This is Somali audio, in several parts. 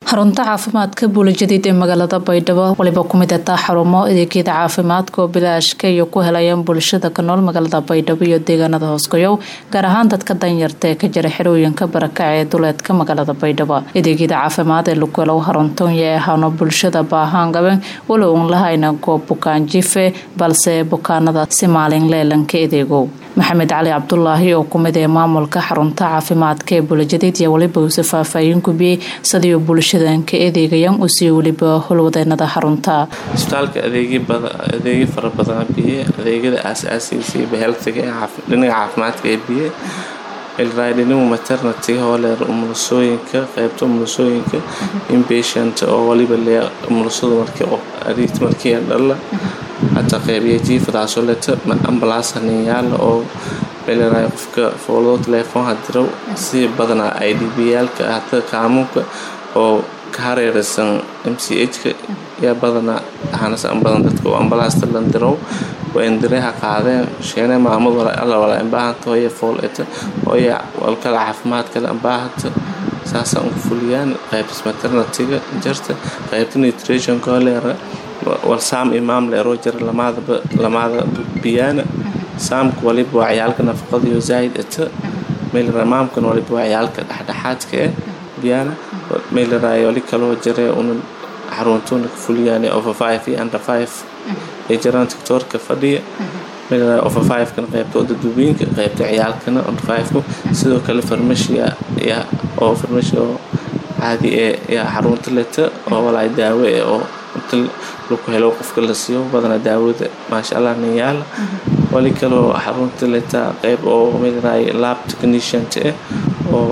xarunta caafimaadka buulajadiid ee magaalada baydhabo waliba kumid ataa xarumo adeegyada caafimaadka oo bilaashka iyo ku helayaan bulshada ka nool magaalada baydhabo iyo deegaanada hoosgoyow gaar ahaan dadka danyarta ee ka jira xerooyinka barakaca ee duleedka magaalada baydhabo adeegyada caafimaad ee lagu helo xaruntonya ee ahaano bulshada baahaan gaben walow un lahayna goob bukaan jife balse bukaanada si maalin leelanka adeegow maxamed cali cabdulaahi oo kumid ee maamulka xarunta caafimaadka ee buulajadiid iyo waliba uuse faahfaahin gubiyey sidii bulshadan ka adeegayaan usii weliba howlwadeenada xarunta isbitaalka adeegyo fara badan biye adeegyada aasaasiga heltiga dhinaca caafimaadka ee biye ilraadhinimu maternatiga hooleer umulasooyinka qeybta umulasooyinka inpatient oo waliba lee umulasada markii markii dhalla hata qeybiya jiifadaasoo leta ambalaas haninyaala oo meeleraay qofka foolado telefoon hadiraw si badanaa i d b yaalka hata kaamuunka oo ka hareeraysan m c h-ka yaa badanaa ahaanasan badan dadka oo ambalaasta landirow waa indireha qaadeen sheene maamad alla wala ambaahanta hooya fool eta hooya walkala caafimaad kale ambaahanta saasaan ugu fuliyaan qaybtas maternatiga jarta qaybta nutritionka holeera wal saam imaam leeroo jira lamaadaba lamaada biyaana saamka waliba waa ciyaalka nafaqadiyo zaa'id eta meelera maamkan waliba waa ciyaalka dhexdhexaadka eh biyaana meeleraay wali kaloo jira una xaruntuuna ka fuliyaan over five iyo under five ay jiraan tiktoorka fadhiya meeleraay over five-kana qaybta odadubiinka qaybta ciyaalkana under five-ku sidoo kale farmashiya yaa oo farmashi oo caadi ee yaa xarunta leta oo walaay daawo eh oo inta lagu helo qofka la siiyo badana daawada maasha allah nin yaala wali kaloo xarunta leta qeyb oo meeleraay lab techniciant eh oo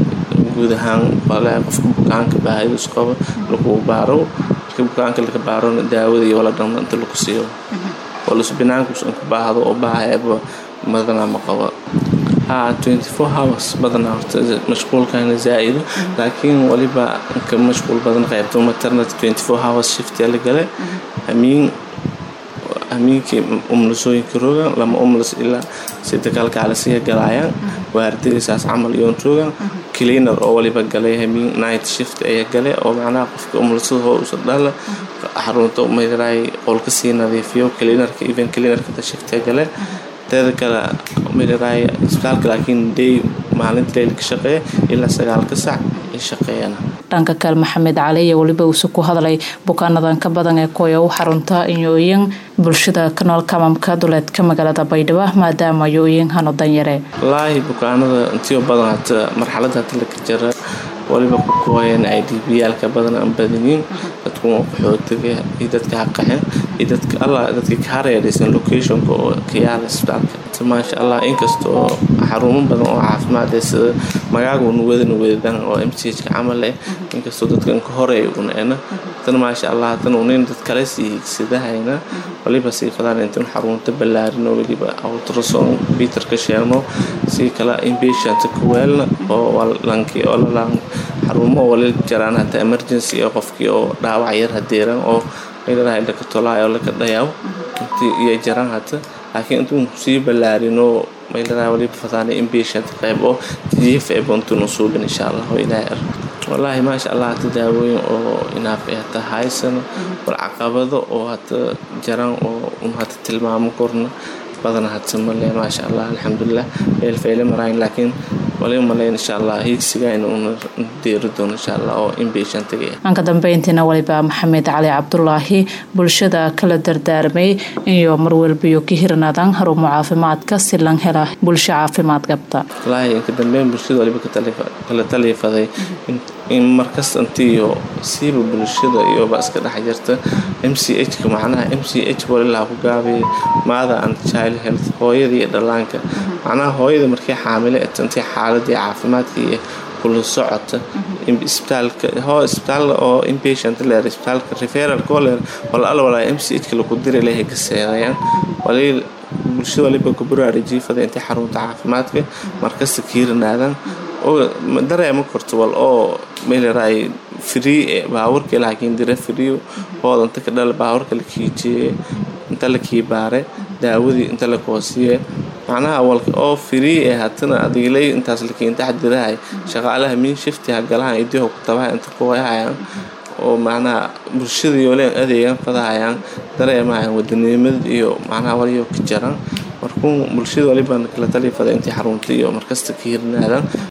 guud ahaan walahi qofka bukaanka baahidus qabo lagu baaro markii bukaanka laga baarona daawada iyo wala dhamna inta lagu siiyo oo lusbinaankus inka baahdo oo baahayaba badanaa ma qabo ha twenty four hours badanaa horta mashquulkana zaa-ido laakiin waliba inka mashquul badan qaybto maternity twenty four hours shiftyaa la gale hamiin hamiinkii umlasooyinka rogan lama umlas ilaa sida kalkaalisiga galaayaan waardigiisaas camal iyoon rogan cleaner oo waliba galay hamiin night shift ayaa gale oo macnaha qofka umlasada hoosa dhala xarunta meeraay qolka sii nadiifiyo cleanerka even cleanerka shiftee gale teeda kale meeraay isbitaalka laakiin day maalinta leyl ka shaqeeya ilaa sagaalka sac ay shaqeeyaan dhanka kale maxamed cali iyo weliba uuse ku hadlay bukaanadan ka badan ee kuya u xarunta inyooyin bulshada ka nool kamamka duleedka magaalada baydhabo maadaama yooyin hano danyare wallaahi bukaanada intiyo badan hata marxalada hata laka jara waliba ku kooyeen i d b yaalka badan aan badaniin dadku qaxootiga iyo dadka haqaxeen iyo dadka allah dadka ka hareeraysan locationka oo ka yaala isbitaalka maasha allah inkastoo xarumo badan oo caafimaad ee sida magaagun wadan wedan oo m c h ka camal eh inkastoo dadkan ka horeey una ena haddana maasha allah haddana unin dad kale sii higsadahayna waliba sii fadaan intan xarunta ballaarin oo weliba ultrason peter ka sheegno sii kala inpatient ka weelna oo lankii oo lalaan xarumo oo wali jaraan hataa emergency ee qofkii oo dhaawac yar hadeeran oo meeladahay laka tolaayo oo laka dhayaw intii iyo jaraan hata laakiin intuu sii ballaarinoo meeladaha waliba fadaana inpatient qayb oo jiif ee buntun usuubin insha allah oo ilaahay ar wallaahi maasha allah hata daawooyin oo inaaf ay hata haysano war caqabado oo hata jaraan oo un hata tilmaamo korna badana hadsa male maasha allah alxamdulilah meel fayle marayn laakiin waliba maleyn insha allah hiigsiga inuuna deeri doono insha allah oo inpatientiga anka dambeyntiina waliba maxamed cali cabdulaahi bulshada kala dardaarmay iyo marwalbiyo ka hirnaadaan harumo caafimaadka si lan hela bulsho caafimaad qabta wallaahi inka dambeyn bulshada waliba kala taliifaday in markasta intiiyo siiba bulshada iyoba iska dhex jirta m c h-ka macnaha m c h walilaa ku gaabay maada and child health hooyada iyo dhallaanka macnaha hooyada markii xaamile intii xaaladii caafimaadka iyo kula socota isbitaalka hoo isbitaal oo inpatient leer isbitaalka referal koleer wala alla walaa m c h-ka lagu diri lehay gaseedayaan walii bulshada waliba kuburaari jiifada intii xarunta caafimaadka markasta kiirinaadaan dareema korto wal oo meeleraay free baawarka laakiin dira free hooda inta ka dhala baawarka la kiijiye inta la kiibaare daawadii inta la koosiye macnaha walka oo free ee hatana adigilay intaas lakiin taxdirahay shaqaalaha min shifti ha galahan idiho ku tabaha inta ku wayahayaan oo macnaha bulshada yooleen adeegan fadahayaan dareemahayan wadanimad iyo macnaha waliyo ka jaran markuu bulshada walibaan kala tali fada intii xarunta iyo markasta ka hirnaadaan